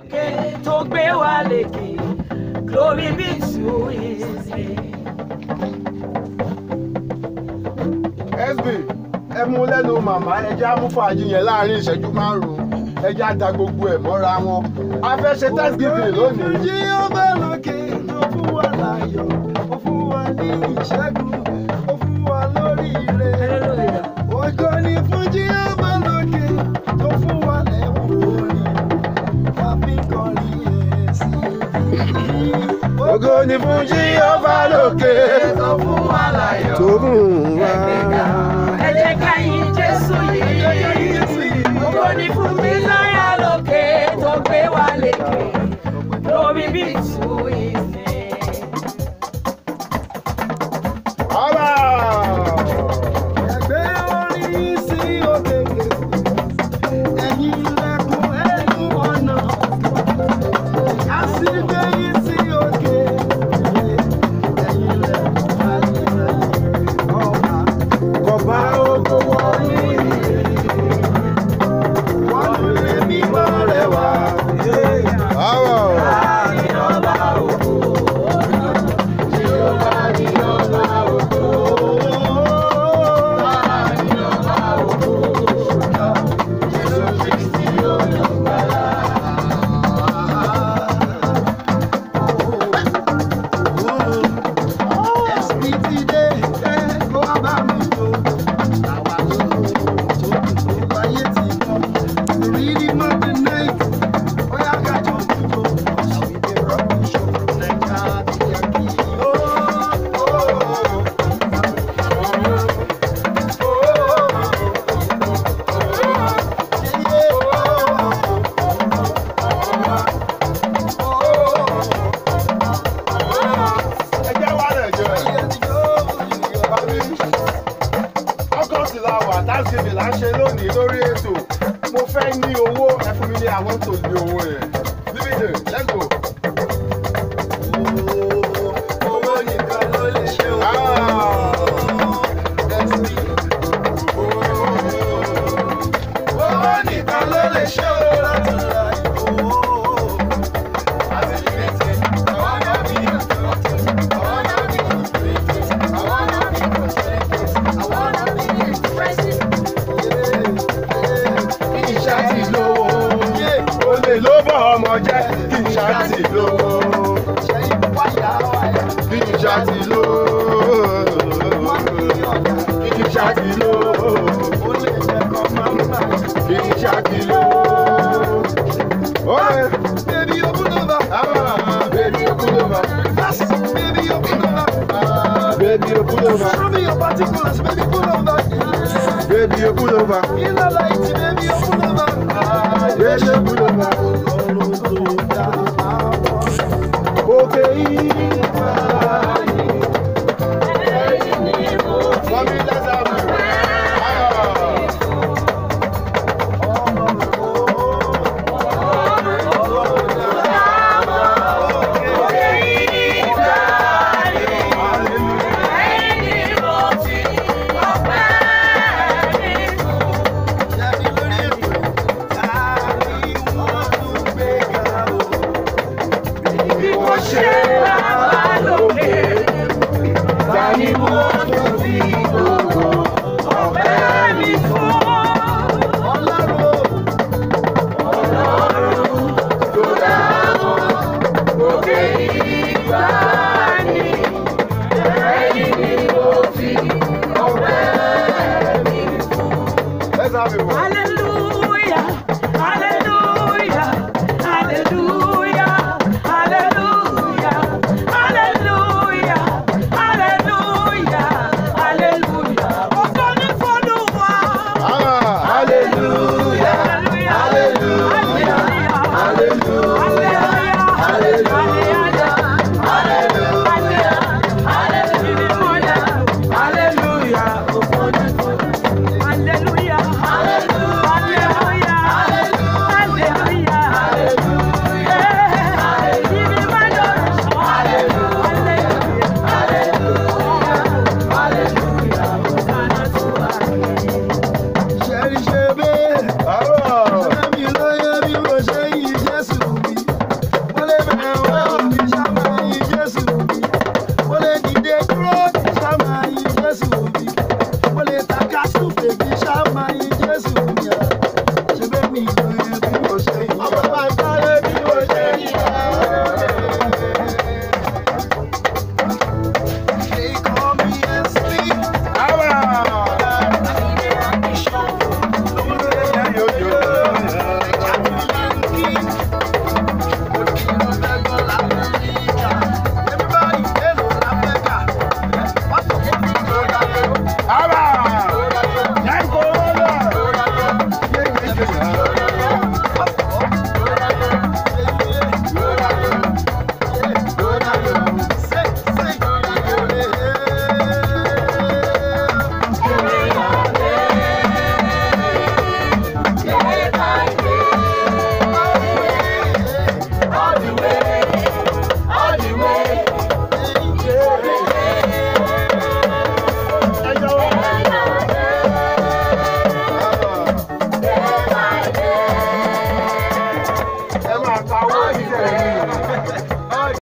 lókè tó gbé wa lékè glory be to his name. sb ẹ mú lẹ́nu màmá ẹjẹ́ amúfàájì yẹn láàrin ìṣẹ́jú márùn-ún ẹjẹ́ á da gbogbo ẹ̀ mọ́ra wọn a fẹ́ ṣe thanksgiving lónìí. Jí ó bá lókè tó fún wa láyọ̀, ó fún wa ní ìṣẹ́gun, ó fún wa lóríire. Hallelujah. Ògo ni fún jí ó bá lókè tó fún wa lẹ́wọ̀n orin. Tàbí kọrin ẹ̀ sí i. ògo ni fún jíọ́fà lókè tó fún wa láyọ̀. tó mú wa. ẹ jẹ́ ká yìn Jésù yìí ògo ni fún Mísáyà lókè tó gbé wa lékè glory be to his name. Ọba! Ẹgbẹ́ orin sí òkèkè, ẹ̀yin ilẹ̀kùn ẹnu ọ̀nà. Àsìgbé yìí sí òkè, ẹ̀yin ilẹ̀kùn ayérayé. Ọba Kọ̀bá oko wọ̀nyí. wọn ló lé mímọ́ rẹ̀ wá. Ọwọ́. Ẹjẹ́ wà lẹ̀ jẹ́ ẹ̀. August la wà Thanksgiving là ń ṣe lónìí lórí ètò. Mo fẹ́ ní owó ẹ fún mi ní àwọn tó ní owó yẹn. Bíbí let's go. Owó nìkan ló lè ṣe o. Ah. Owó nìkan ló lè ṣe o láti ra ìbò. Kì í ṣáàtì lówó. Olè ló bọ̀ ọmọ jẹ́. Kì í ṣáàtì lówó. Kì í ṣáàtì lówó. Kì í ṣáàtì lówó. Kì í ṣáàtì lówó. Olè. Baby, open over. Ah, baby, open over. Yes, baby, open over. Ah, baby, open over. Show me your particulars, baby, pull over. Baby, open over. In the light, baby, open over. Baby, open over. Òkè ìgbà yìí. Mọ́mí lẹ́sà mi. Bí wọ́n ṣe